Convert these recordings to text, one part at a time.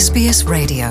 SBS Radio.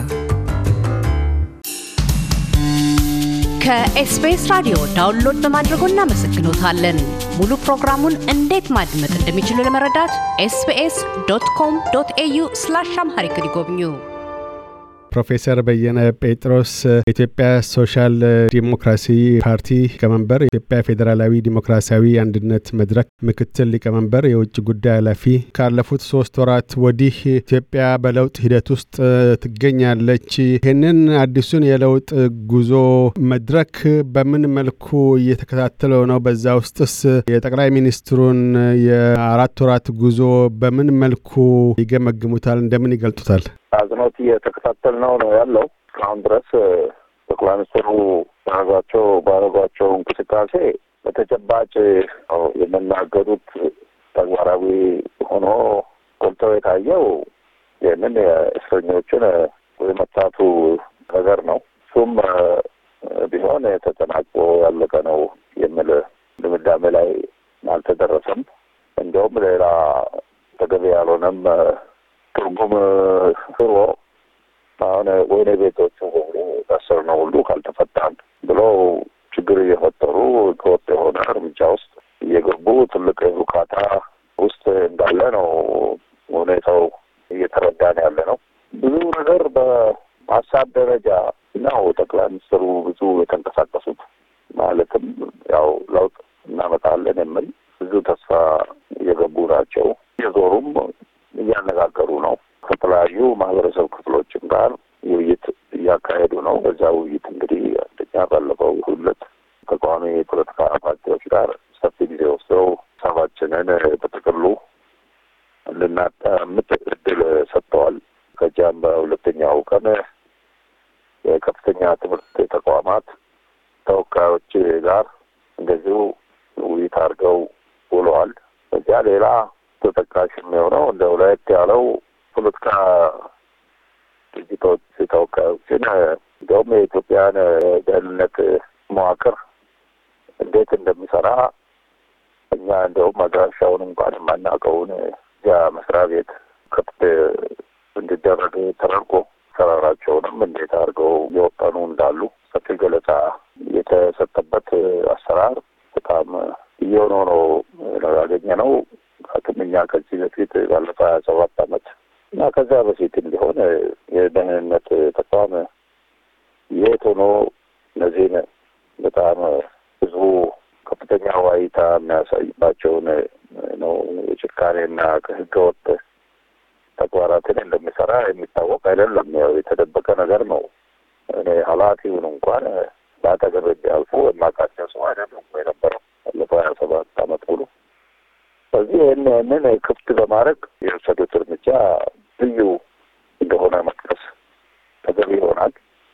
ከኤስቢኤስ ራዲዮ ዳውንሎድ በማድረጎ እናመሰግኖታለን። ሙሉ ፕሮግራሙን እንዴት ማድመጥ እንደሚችሉ ለመረዳት ኤስቢኤስ ዶት ኮም ዶት ኤዩ ስላሽ አምሃሪክ ይጎብኙ። ፕሮፌሰር በየነ ጴጥሮስ የኢትዮጵያ ሶሻል ዲሞክራሲ ፓርቲ ሊቀመንበር፣ የኢትዮጵያ ፌዴራላዊ ዲሞክራሲያዊ አንድነት መድረክ ምክትል ሊቀመንበር፣ የውጭ ጉዳይ ኃላፊ። ካለፉት ሶስት ወራት ወዲህ ኢትዮጵያ በለውጥ ሂደት ውስጥ ትገኛለች። ይህንን አዲሱን የለውጥ ጉዞ መድረክ በምን መልኩ እየተከታተለው ነው? በዛ ውስጥስ የጠቅላይ ሚኒስትሩን የአራት ወራት ጉዞ በምን መልኩ ይገመግሙታል? እንደምን ይገልጡታል? አዝኖት እየተከታተል ነው ነው ያለው። እስካሁን ድረስ ጠቅላይ ሚኒስትሩ ባረጓቸው ባረጓቸው እንቅስቃሴ በተጨባጭ የሚናገሩት ተግባራዊ ሆኖ ጎልተው የታየው ይህንን የእስረኞችን የመፍታቱ ነገር ነው። እሱም ቢሆን ተጠናቅቆ ያለቀ ነው የሚል ድምዳሜ ላይ አልተደረሰም። እንዲያውም ሌላ ተገቢ ያልሆነም ትርጉም ስሮ አሁን ወይኔ ቤቶቹ በሙሉ ታሰር ነው ሁሉ ካልተፈታን ብለው ችግር እየፈጠሩ ከወጥ የሆነ እርምጃ ውስጥ እየገቡ ትልቅ ሩካታ ውስጥ እንዳለ ነው ሁኔታው እየተረዳን ያለ ነው። ብዙ ነገር በሀሳብ ደረጃ ነው ጠቅላይ ሚኒስትሩ ብዙ የተንቀሳቀሱት ማለትም ያው ለውጥ እናመጣለን የሚል ብዙ ተስፋ እየገቡ ናቸው። እየዞሩም እያነጋገሩ ነው። ከተለያዩ ማህበረሰብ ክፍሎችም ጋር ውይይት እያካሄዱ ነው። በዛ ውይይት እንግዲህ አንደኛ ባለፈው ሁለት ተቃዋሚ የፖለቲካ ፓርቲዎች ጋር ሰፊ ጊዜ ወስደው ሀሳባችንን በጥቅሉ እንድናዳምጥ እድል ሰጥተዋል። ከዚያም በሁለተኛው ቀን የከፍተኛ ትምህርት ተቋማት ተወካዮች ጋር እንደዚሁ ውይይት አድርገው ውለዋል። በዚያ ሌላ ተጠቃሽ የሚሆነው እንደ ሁለት ያለው ፖለቲካ ድርጅቶች ተወካዮችን እንዲሁም የኢትዮጵያን ደህንነት መዋቅር እንዴት እንደሚሰራ እኛ እንዲሁም አድራሻውን እንኳን የማናውቀውን እዚያ መስሪያ ቤት ክፍት እንዲደረግ ተደርጎ ሰራራቸውንም እንዴት አድርገው እየወጠኑ እንዳሉ ሰፊ ገለጻ የተሰጠበት አሰራር በጣም እየሆነው ነው ያገኘ ነው። እኛ ከዚህ በፊት ባለፈው ሀያ ሰባት አመት እና ከዛ በፊትም ቢሆን የደህንነት ተቋም የት ሆኖ እነዚህን በጣም ህዝቡ ከፍተኛ ዋይታ የሚያሳይባቸውን ነው የጭካኔና ከህገወጥ ተግባራትን እንደሚሰራ የሚታወቅ አይደለም። ያው የተደበቀ ነገር ነው። እኔ ኃላፊውን እንኳን በአጠገብ ቢያልፉ የማውቃቸው ሰው አይደለም የነበረው ባለፈው ሀያ ሰባት አመት ሙሉ ስለዚህ ይህን ይህንን ክፍት በማድረግ የወሰዱት እርምጃ ልዩ እንደሆነ መጥቀስ ተገቢ ይሆናል።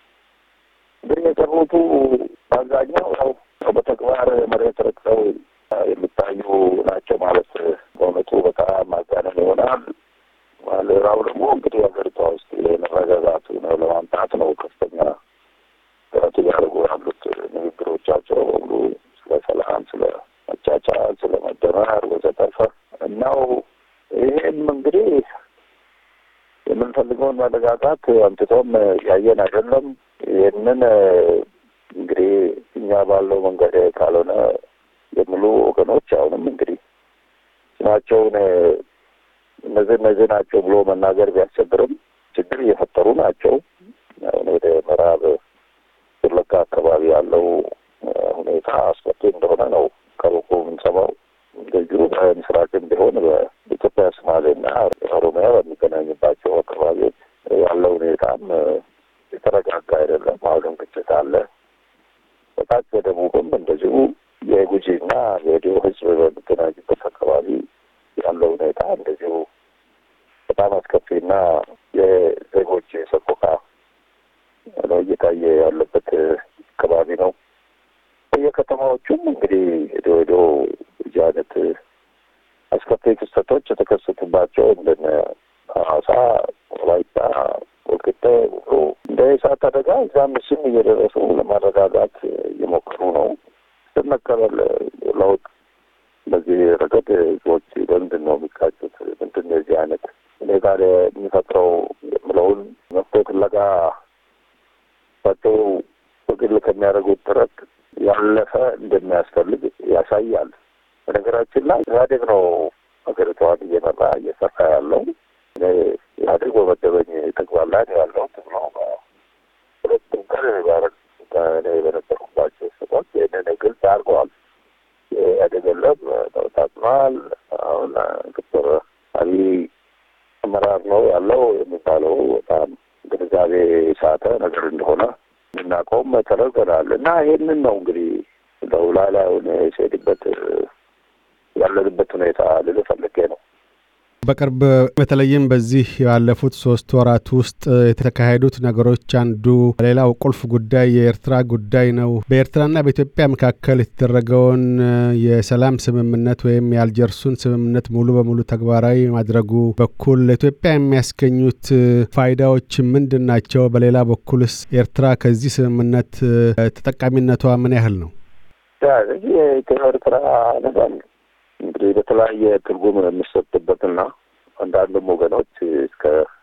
ግን የቀሩቱ በአብዛኛው ያው በተግባር መሬት ረግጠው የሚታዩ ናቸው ማለት በእውነቱ በጣም ማጋነን ይሆናል። ሌላው ደግሞ እንግዲህ ሀገሪቷ ውስጥ የመረጋጋቱን ለማምጣት ነው ከፍተኛ ጥረት እያደረጉ ያሉት ንግግሮቻቸው በሙሉ ስለ ሰላም፣ ስለ መቻቻል፣ ስለ መደመር ወዘተርፈ እናው ይሄም እንግዲህ የምንፈልገውን መረጋጋት አምጥቶም ያየን አይደለም። ይህንን እንግዲህ እኛ ባለው መንገድ ካልሆነ የሚሉ ወገኖች አሁንም እንግዲህ ስማቸውን እነዚህ እነዚህ ናቸው ብሎ መናገር ቢያስቸግርም ችግር እየፈጠሩ ናቸው። አሁን ወደ ምዕራብ ወለጋ አካባቢ ያለው ሁኔታ አስፈሪ እንደሆነ ነው ከሩቁ የምንሰማው። እንደዚሁ በምስራቅም ቢሆን በኢትዮጵያ ሶማሌና ኦሮሚያ በሚገናኝባቸው አካባቢዎች ያለው ሁኔታም የተረጋጋ አይደለም። አሁንም ግጭት አለ። በታች በደቡብም እንደዚሁ የጉጂና የዲዮ ሕዝብ በሚገናኙበት አካባቢ ያለው ሁኔታ እንደዚሁ በጣም አስከፊና የዜጎች ሰቆቃ ነው እየታየ ያለበት አካባቢ ነው። በየከተማዎቹም እንግዲህ ሄዶ ሄዶ እዚህ አይነት አስከፊ ክስተቶች የተከሰቱባቸው እንደነ ሐዋሳ፣ ወላይታ፣ ወልቂጤ ሁሉ እንደ እሳት አደጋ እዛም እሱም እየደረሱ ለማረጋጋት እየሞከሩ ነው። ስመቀበል ለውጥ በዚህ ረገድ ህዝቦች በምንድን ነው የሚቃጩት? ምንድን ነው የዚህ አይነት እኔ ጋር የሚፈጥረው የምለውን እሳቸው በግል ከሚያደርጉት ጥረት ያለፈ እንደሚያስፈልግ ያሳያል። በነገራችን ላይ ኢህአዴግ ነው ሀገሪቷን እየመራ እየሰራ ያለው። ኢህአዴግ በመደበኝ ተግባር ላይ ነው ያለው ነው። ሁለቱም ቀን እኔ በነበርኩባቸው ስሞች ይህንን ግልጽ አድርገዋል። ኢህአዴግ የለም ተበታትኗል። አሁን ዶክተር አብይ አመራር ነው ያለው የሚባለው በጣም ግንዛቤ ሳተ ነገር እንደሆነ እናውቀውም ተደርገናል እና ይህንን ነው እንግዲህ እንደው ላላዩን ሲሄድበት ያለንበት ሁኔታ ልል ፈልጌ ነው። በቅርብ በተለይም በዚህ ያለፉት ሶስት ወራት ውስጥ የተካሄዱት ነገሮች አንዱ ሌላው ቁልፍ ጉዳይ የኤርትራ ጉዳይ ነው። በኤርትራና በኢትዮጵያ መካከል የተደረገውን የሰላም ስምምነት ወይም የአልጀርሱን ስምምነት ሙሉ በሙሉ ተግባራዊ ማድረጉ በኩል ለኢትዮጵያ የሚያስገኙት ፋይዳዎች ምንድን ናቸው? በሌላ በኩልስ ኤርትራ ከዚህ ስምምነት ተጠቃሚነቷ ምን ያህል ነው? የኢትዮ ኤርትራ ነገር እንግዲህ በተለያየ ትርጉም የሚሰጥበትና አንዳንድም ወገኖች እስከ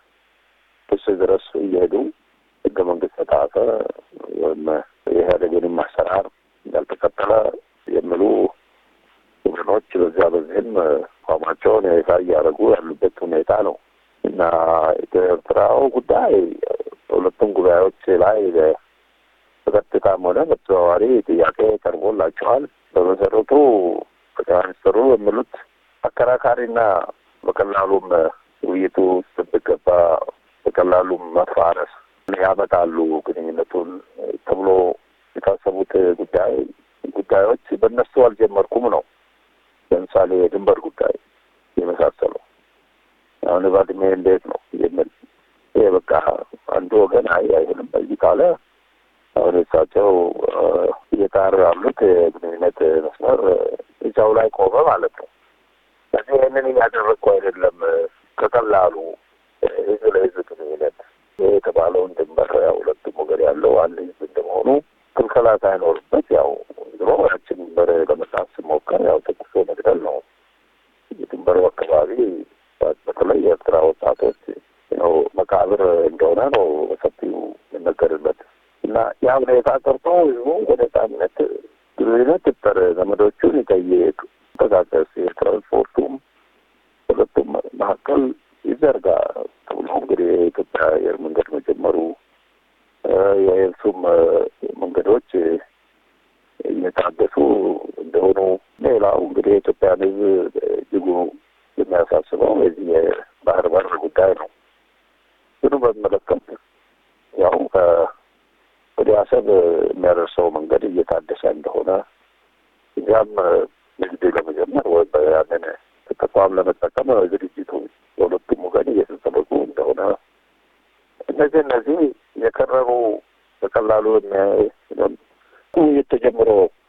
ክስ ድረስ እየሄዱ ህገ መንግስት ተጣሰ ወይም የኢህአዴግንም አሰራር ያልተከተለ የሚሉ ወገኖች በዚያ በዚህም አቋማቸውን ይፋ እያደረጉ ያሉበት ሁኔታ ነው እና የኤርትራው ጉዳይ በሁለቱም ጉባኤዎች ላይ በቀጥታም ሆነ በተዘዋዋሪ ጥያቄ ቀርቦላቸዋል። በመሰረቱ ጠቅላይ ሚኒስትሩ የሚሉት አከራካሪና በቀላሉም ውይይቱ ውስጥ ብገባ በቀላሉም መፋረስ ያመጣሉ ግንኙነቱን ተብሎ የታሰቡት ጉዳይ ጉዳዮች በእነሱ አልጀመርኩም ነው። ለምሳሌ የድንበር ጉዳይ የመሳሰለው አሁን ባድሜ እንዴት ነው የሚል ይሄ በቃ አንዱ ወገን አይ አይሆንም በዚህ ካለ አሁን እሳቸው እየጣሩ ያሉት የግንኙነት መስመር እዛው ላይ ቆመ ማለት ነው። ስለዚህ ይህንን እያደረግኩ አይደለም። ከቀላሉ ህዝብ ለህዝብ ግንኙነት ይህ የተባለውን ድንበር ያው ሁለቱም ወገን ያለው አንድ ህዝብ እንደመሆኑ ክልከላ ሳይኖርበት ያው ድሮ ያችን ድንበር ለመጣት ስሞከር ያው ተኩሶ መግደል ነው። የድንበሩ አካባቢ በተለይ የኤርትራ ወጣቶች ነው መቃብር እንደሆነ ነው በሰፊው የሚነገርበት እና ያ ሁኔታ ቀርቶ ህዝቡ በነጻነት ግንኙነት ይፍጠር፣ ዘመዶቹን ይጠይቅ፣ ተንቀሳቀስ፣ የትራንስፖርቱም ሁለቱም መካከል ይዘርጋ ተብሎ እንግዲህ የኢትዮጵያ አየር መንገድ መጀመሩ የየብሱም መንገዶች እየታገሱ እንደሆኑ ሌላው እንግዲህ የኢትዮጵያን ህዝብ እጅጉ የሚያሳስበው የዚህ የባህር በር ጉዳይ ነው። ግኑ በሚመለከት ያው ወደ አሰብ የሚያደርሰው መንገድ እየታደሰ እንደሆነ እዚያም ንግድ ለመጀመር ወይም ያንን ተቋም ለመጠቀም ዝግጅቱ በሁለቱም ወገን እየተጠበቁ እንደሆነ እነዚህ እነዚህ የከረሩ በቀላሉ ውይይት ተጀምሮ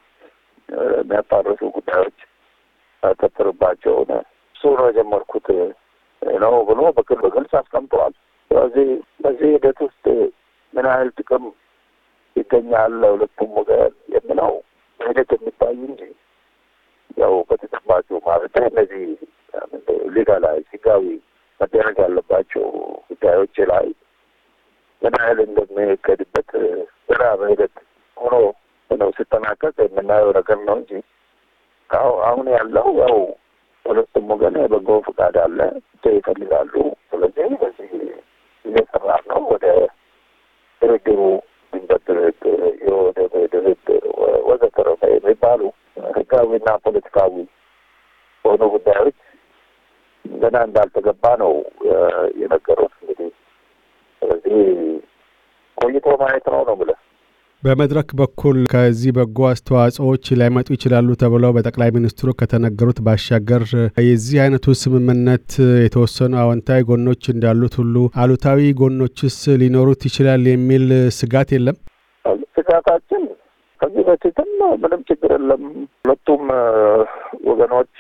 የሚያጣርሱ ጉዳዮች ያተትርባቸውን እሱ ነው የጀመርኩት ነው ብሎ በግል በግልጽ አስቀምጠዋል። ስለዚህ በዚህ ሂደት ውስጥ ምን ያህል ጥቅም ይገኛል ለሁለቱም ወገን የምለው በሂደት የሚታይ እንጂ ያው በተጨባጩ ማለት እነዚህ ሊጋላይዝ ህጋዊ መደረግ ያለባቸው ጉዳዮች ላይ ምን ያህል እንደሚሄድበት ስራ በሂደት ሆኖ ነው ሲጠናቀቅ የምናየው ነገር ነው እንጂ አሁን ያለው ያው ሁለቱም ወገን በጎ ፈቃድ አለ ይፈልጋሉ። ስለዚህ በዚህ እየሰራ ነው ወደ ድርድሩ ድርድር የወደ ድርድር ወዘተረፈ የሚባሉ ህጋዊና ፖለቲካዊ በሆኑ ጉዳዮች ገና እንዳልተገባ ነው የነገሩት። እንግዲህ ስለዚህ ቆይቶ ማየት ነው ነው ብለህ በመድረክ በኩል ከዚህ በጎ አስተዋጽኦዎች ሊያመጡ ይችላሉ ተብለው በጠቅላይ ሚኒስትሩ ከተነገሩት ባሻገር የዚህ አይነቱ ስምምነት የተወሰኑ አዎንታዊ ጎኖች እንዳሉት ሁሉ አሉታዊ ጎኖችስ ሊኖሩት ይችላል የሚል ስጋት የለም? ስጋታችን ከዚህ በፊትም ምንም ችግር የለም። ሁለቱም ወገኖች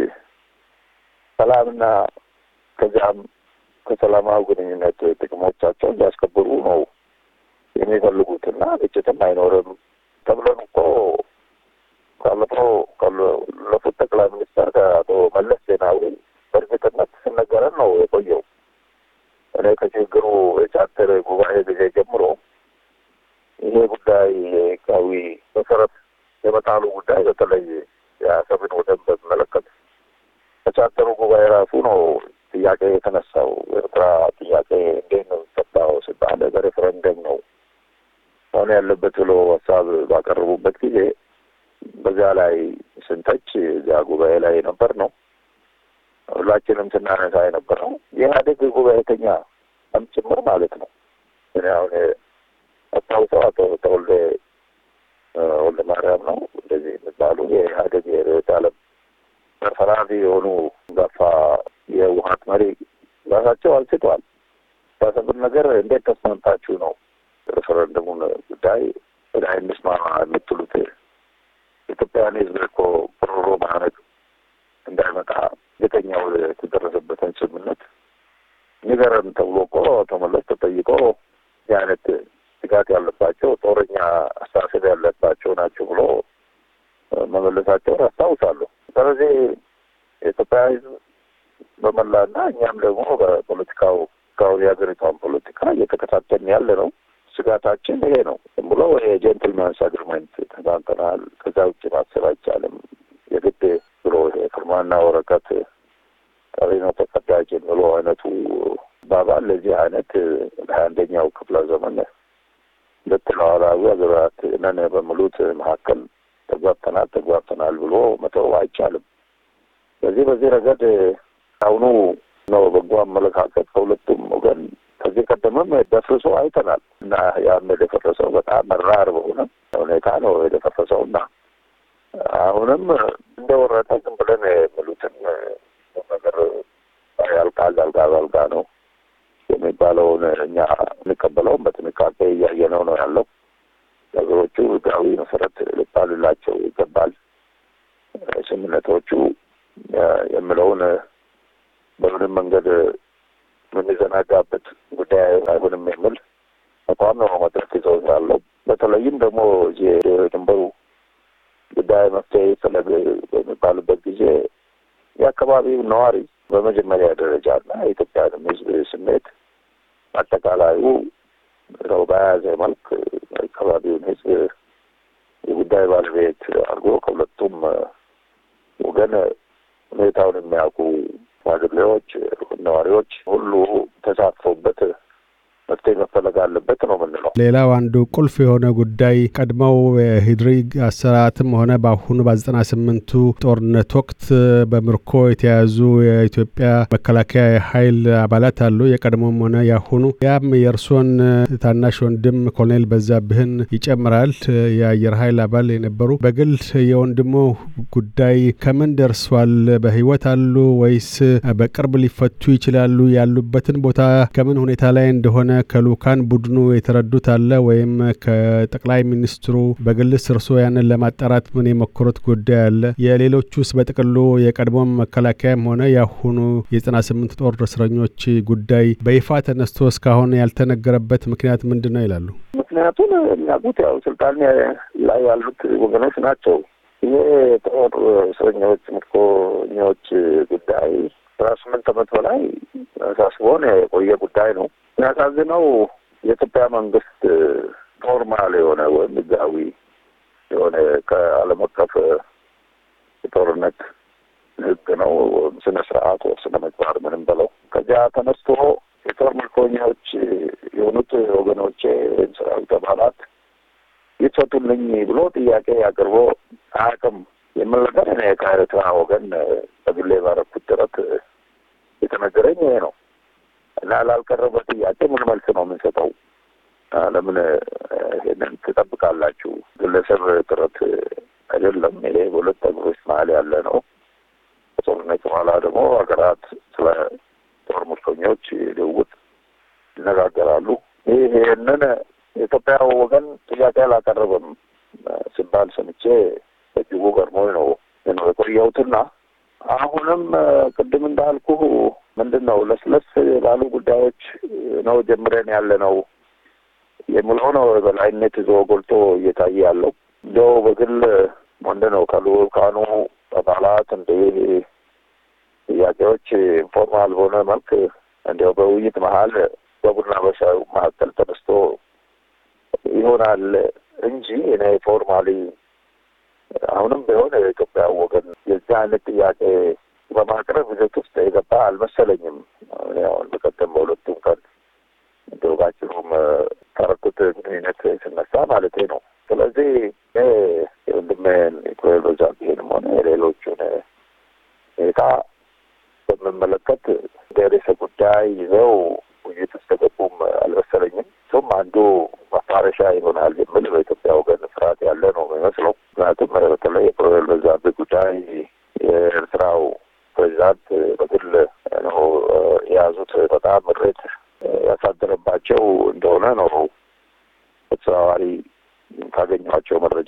ሰላምና ከዚያም ከሰላማዊ ግንኙነት ጥቅሞቻቸውን ሊያስከብሩ ነው የሚፈልጉትና ግጭትም አይኖርም ተብለን እኮ ካለፈው ካለፉት ጠቅላይ ሚኒስትር ከአቶ መለስ ዜናዊ በእርግጥነት ስነገረን ነው የቆየው። እኔ ከችግሩ የቻርተር ጉባኤ ጊዜ ጀምሮ ይሄ ጉዳይ የህጋዊ መሰረት የመጣሉ ጉዳይ በተለይ የአሰብን ወደብ በሚመለከት ከቻርተሩ ጉባኤ ራሱ ነው ጥያቄ የተነሳው። ኤርትራ ጥያቄ እንዴት ነው የሚፈታው ሲባል በሬፈረንደም ነው መሆን ያለበት ብሎ ሀሳብ ባቀረቡበት ጊዜ በዚያ ላይ ስንተች እዚያ ጉባኤ ላይ ነበር ነው ሁላችንም ስናነሳ የነበረው የኢህአዴግ ጉባኤተኛ ጭምር ማለት ነው። እኔ አሁን አስታውሰው አቶ ተወልደ ወልደ ማርያም ነው እንደዚህ የሚባሉ የኢህአዴግ የርዕዮተ ዓለም ተፈራሪ የሆኑ ጋፋ የህወሓት መሪ ራሳቸው አንስተዋል። ያሰብን ነገር እንዴት ተስማምታችሁ ነው ሬፈረንደሙን ጉዳይ ወደ እንስማ የምትሉት? ኢትዮጵያን ህዝብ እኮ ሮሮ ማድረግ እንዳይመጣ የተኛው የተደረሰበትን ስምምነት ንገረን ተብሎ እኮ ተመለስ ተጠይቆ የአይነት ስጋት ያለባቸው ጦረኛ አስተሳሰብ ያለባቸው ናቸው ብሎ መመለሳቸውን አስታውሳለሁ። ስለዚህ የኢትዮጵያ ህዝብ በመላና እኛም ደግሞ በፖለቲካው እስካሁን የሀገሪቷን ፖለቲካ እየተከታተልን ያለ ነው። ስጋታችን ይሄ ነው ብሎ የጀንትልማንስ አግሪመንት ተባንተናል። ከዛ ውጭ ማሰብ አይቻልም። የግድ ብሎ የፊርማና ወረቀት ቀሪ ነው ተቀዳጅ የሚለው አይነቱ ባባል ለዚህ አይነት ለሀያ አንደኛው ክፍለ ዘመን ሁለት ሉዓላዊ ሀገራት ነን በሚሉት መካከል ተግባብተናል ተግባብተናል ብሎ መተው አይቻልም። በዚህ በዚህ ረገድ አሁኑ ነው በጎ አመለካከት ከሁለቱም ወገን ከዚህ ቀደምም ደፍርሶ አይተናል እና ያም የደፈረሰው በጣም መራር በሆነ ሁኔታ ነው የደፈረሰው እና አሁንም እንደወረደ ዝም ብለን የሚሉትን ነገር ያልቃል አልጋ በአልጋ ነው የሚባለውን እኛ እንቀበለውም በጥንቃቄ እያየነው ነው ያለው። ነገሮቹ ህጋዊ መሰረት ሊባልላቸው ይገባል። ስምምነቶቹ የምለውን በምንም መንገድ የምንዘናጋበት ጉዳይ አይሆንም የሚል አቋም ነው መድረክ ይዘው ያለው። በተለይም ደግሞ እዚህ ድንበሩ ጉዳይ መፍትሄ ይፈለግ በሚባልበት ጊዜ የአካባቢው ነዋሪ በመጀመሪያ ደረጃ እና የኢትዮጵያንም ህዝብ ስሜት አጠቃላዩ ነው በያዘ መልክ አካባቢውን ህዝብ የጉዳይ ባለቤት አድርጎ ከሁለቱም ወገን ሁኔታውን የሚያውቁ ሽማግሌዎች፣ ነዋሪዎች ሁሉ ተሳትፎበት መፍትሄ መፈለግ አለበት ነው የምንለው። ሌላው አንዱ ቁልፍ የሆነ ጉዳይ ቀድሞው የሂድሪ አሰራትም ሆነ በአሁኑ በዘጠና ስምንቱ ጦርነት ወቅት በምርኮ የተያዙ የኢትዮጵያ መከላከያ ኃይል አባላት አሉ፣ የቀድሞም ሆነ ያሁኑ። ያም የእርሶን ታናሽ ወንድም ኮሎኔል በዛብህን ይጨምራል። የአየር ኃይል አባል የነበሩ በግል የወንድሞ ጉዳይ ከምን ደርሷል? በህይወት አሉ ወይስ በቅርብ ሊፈቱ ይችላሉ? ያሉበትን ቦታ ከምን ሁኔታ ላይ እንደሆነ ከልኡካን ቡድኑ የተረዱት አለ ወይም ከጠቅላይ ሚኒስትሩ በግልስ እርሶ ያንን ለማጣራት ምን የሞከሩት ጉዳይ አለ? የሌሎቹስ በጥቅሉ የቀድሞም መከላከያም ሆነ ያሁኑ የዘጠና ስምንት ጦር እስረኞች ጉዳይ በይፋ ተነስቶ እስካሁን ያልተነገረበት ምክንያት ምንድን ነው ይላሉ? ምክንያቱም የሚያውቁት ያው ስልጣን ላይ ያሉት ወገኖች ናቸው። ይሄ ጦር እስረኞች ምርኮኞች ጉዳይ አስራ ስምንት ዓመት በላይ ሳስቦን የቆየ ጉዳይ ነው። የሚያሳዝነው የኢትዮጵያ መንግስት ኖርማል የሆነ ወይም ህጋዊ የሆነ ከዓለም አቀፍ የጦርነት ህግ ነው ስነ ስርዓት ወር ስነ ምግባር ምንም በለው ከዚያ ተነስቶ የጦር ምርኮኞች የሆኑት ወገኖቼ ወይም ሰራዊት አባላት ይፈቱልኝ ብሎ ጥያቄ አቅርቦ አያውቅም የሚል ነገር እኔ ከኤርትራ ወገን በግሌ ባረኩት ጥረት የተነገረኝ ይሄ ነው እና ላልቀረበ ጥያቄ ምን መልስ ነው የምንሰጠው? ለምን ይሄንን ትጠብቃላችሁ? ግለሰብ ጥረት አይደለም። ይሄ በሁለት ሀገሮች መሀል ያለ ነው። ከጦርነት በኋላ ደግሞ ሀገራት ስለ ጦር ምርኮኞች ልውውጥ ይነጋገራሉ። ይህ ይህንን የኢትዮጵያ ወገን ጥያቄ አላቀረበም ሲባል ሰምቼ በእጅጉ ገርሞኝ ነው ነው የቆየሁትና አሁንም ቅድም እንዳልኩ ምንድን ነው ለስለስ ባሉ ጉዳዮች ነው ጀምረን ያለ ነው የምለው ነው በላይነት ይዞ ጎልቶ እየታየ ያለው እንዲያው በግል ምንድን ነው ከልኡካኑ አባላት እንደ ጥያቄዎች ኢንፎርማል በሆነ መልክ እንዲያው በውይይት መሀል በቡና በሻዩ መካከል ተነስቶ ይሆናል እንጂ እኔ ፎርማሊ አሁንም ቢሆን የኢትዮጵያ ወገን የዚህ አይነት ጥያቄ በማቅረብ ሂደት ውስጥ የገባ አልመሰለኝም። ሁን በቀደም በሁለቱም ቀን እንደው ባጭሩም ተረኩት ግንኙነት ስነሳ ማለቴ ነው። ስለዚህ የወንድሜን ኢኮሎ ዛቢሄንም ሆነ የሌሎቹን ሁኔታ በምመለከት እንደ ርዕሰ ጉዳይ ይዘው ውይይት ውስጥ የገቡም አልመሰለኝም። እሱም አንዱ ማፋረሻ ይሆናል የሚል በኢትዮጵያ ወገን ፍርሃት ያለ ነው የሚመስለው። ምክንያቱም በተለይ የኮሎኔል በዛብህ ጉዳይ የኤርትራው ፕሬዚዳንት በግል ነው የያዙት በጣም ምሬት ያሳደረባቸው እንደሆነ ነው በተዘዋዋሪ ካገኘኋቸው መረጃ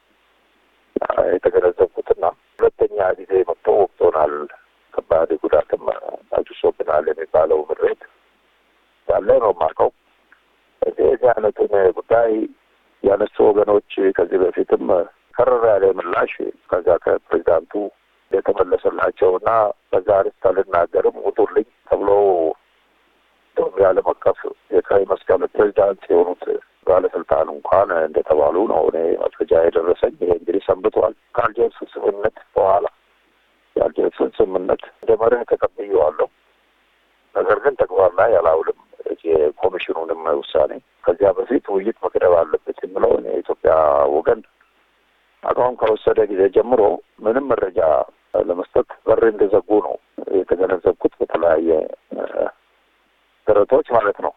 የተገነዘብኩትና ሁለተኛ ጊዜ መጥቶ ወቅቶናል፣ ከባድ ጉዳትም አድርሶብናል የሚባለው ምሬት ያለ ነው የማውቀው። እዚህ የዚህ አይነቱን ጉዳይ ያነሱ ወገኖች ከዚህ በፊትም ከረር ያለ ምላሽ ከዛ ከፕሬዚዳንቱ የተመለሰላቸውና በዛ ርዕስ አልናገርም ውጡልኝ ተብሎ የዓለም አቀፍ የቀይ መስቀል ፕሬዚዳንት የሆኑት ባለስልጣን እንኳን እንደተባሉ ነው እኔ መረጃ የደረሰኝ። ይሄ እንግዲህ ሰንብቷል። ከአልጀርስ ስምምነት በኋላ የአልጀርስን ስምምነት እንደ መርህ ተቀብዬዋለሁ። ነገር ግን ተግባር ላይ አላውልም። የኮሚሽኑንም ውሳኔ ከዚያ በፊት ውይይት መቅደብ አለበት የምለውን የኢትዮጵያ ወገን አቋም ከወሰደ ጊዜ ጀምሮ ምንም መረጃ ለመስጠት በር እንደዘጉ ነው የተገነዘብኩት በተለያየ ጥረቶች ማለት ነው።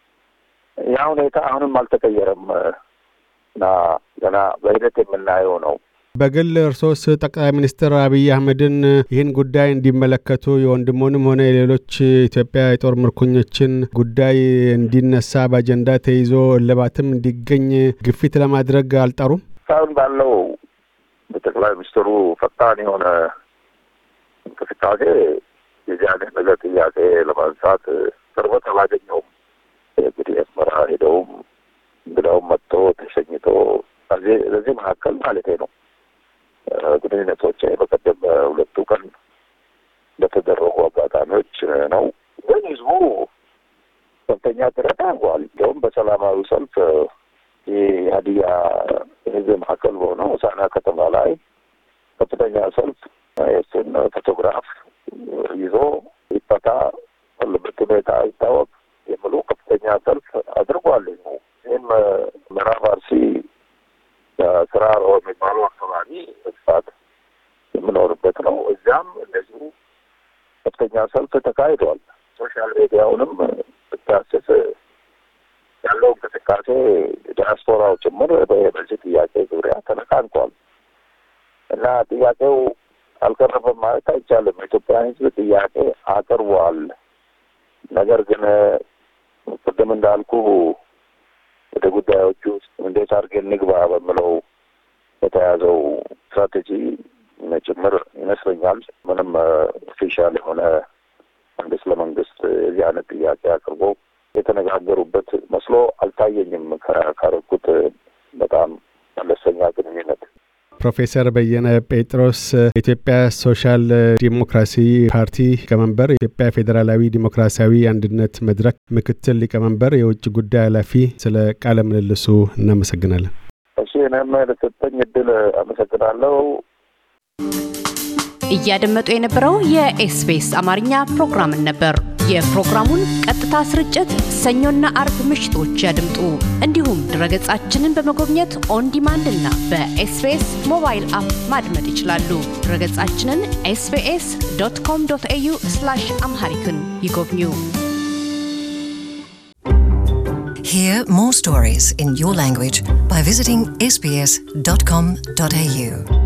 ያ ሁኔታ አሁንም አልተቀየረም እና ገና በሂደት የምናየው ነው። በግል እርሶስ ጠቅላይ ሚኒስትር አብይ አህመድን ይህን ጉዳይ እንዲመለከቱ የወንድሞንም ሆነ የሌሎች ኢትዮጵያ የጦር ምርኮኞችን ጉዳይ እንዲነሳ በአጀንዳ ተይዞ እልባትም እንዲገኝ ግፊት ለማድረግ አልጠሩም? እስካሁን ባለው በጠቅላይ ሚኒስትሩ ፈጣን የሆነ እንቅስቃሴ የዚህ አይነት ነገር ጥያቄ ለማንሳት ቅርበት አላገኘውም። እንግዲህ አስመራ ሄደውም እንግዳውም መጥቶ ተሸኝቶ በዚህ መካከል ማለቴ ነው ግንኙነቶች በቀደም ሁለቱ ቀን በተደረጉ አጋጣሚዎች ነው። ግን ህዝቡ ከፍተኛ ጥረት አድርጓል። እንዲሁም በሰላማዊ ሰልፍ የሀዲያ ህዝብ መካከል በሆነው ሆሳዕና ከተማ ላይ ከፍተኛ ሰልፍ የእሱን ፎቶግራፍ ይዞ ይፈታ ያለበት ሁኔታ ይታወቅ የሚሉ ከፍተኛ ሰልፍ አድርጓል። ይህም ምዕራብ አርሲ ስራ የሚባለው አካባቢ በስፋት የምኖርበት ነው። እዚያም እንደዚሁ ከፍተኛ ሰልፍ ተካሂዷል። ሶሻል ሚዲያውንም ብታስስ ያለው እንቅስቃሴ ዲያስፖራው ጭምር በዚህ ጥያቄ ዙሪያ ተነቃንቋል እና ጥያቄው አልቀረበም ማለት አይቻልም። የኢትዮጵያ ሕዝብ ጥያቄ አቅርቧል። ነገር ግን ቅድም እንዳልኩ ወደ ጉዳዮቹ ውስጥ እንዴት አድርገን ንግባ በምለው የተያዘው ስትራቴጂ ጭምር ይመስለኛል ምንም ኦፊሻል የሆነ መንግስት ለመንግስት የዚህ አይነት ጥያቄ አቅርቦ የተነጋገሩበት መስሎ አልታየኝም። ካረኩት በጣም መለስተኛ ግንኙነት ፕሮፌሰር በየነ ጴጥሮስ የኢትዮጵያ ሶሻል ዲሞክራሲ ፓርቲ ሊቀመንበር፣ የኢትዮጵያ ፌዴራላዊ ዲሞክራሲያዊ አንድነት መድረክ ምክትል ሊቀመንበር፣ የውጭ ጉዳይ ኃላፊ፣ ስለ ቃለ ምልልሱ እናመሰግናለን። እሺ፣ እኔም ለሰጠኝ እድል አመሰግናለሁ። እያደመጡ የነበረው የኤስቢኤስ አማርኛ ፕሮግራምን ነበር። የፕሮግራሙን ቀጥታ ስርጭት ሰኞና አርብ ምሽቶች ያድምጡ። እንዲሁም ድረገጻችንን በመጎብኘት ኦን ዲማንድ እና በኤስቢኤስ ሞባይል አፕ ማድመጥ ይችላሉ። ድረገጻችንን ኤስቢኤስ ዶት ኮም ዶት ኤዩ አምሃሪክን ይጎብኙ። Hear more stories in your language by visiting sbs.com.au.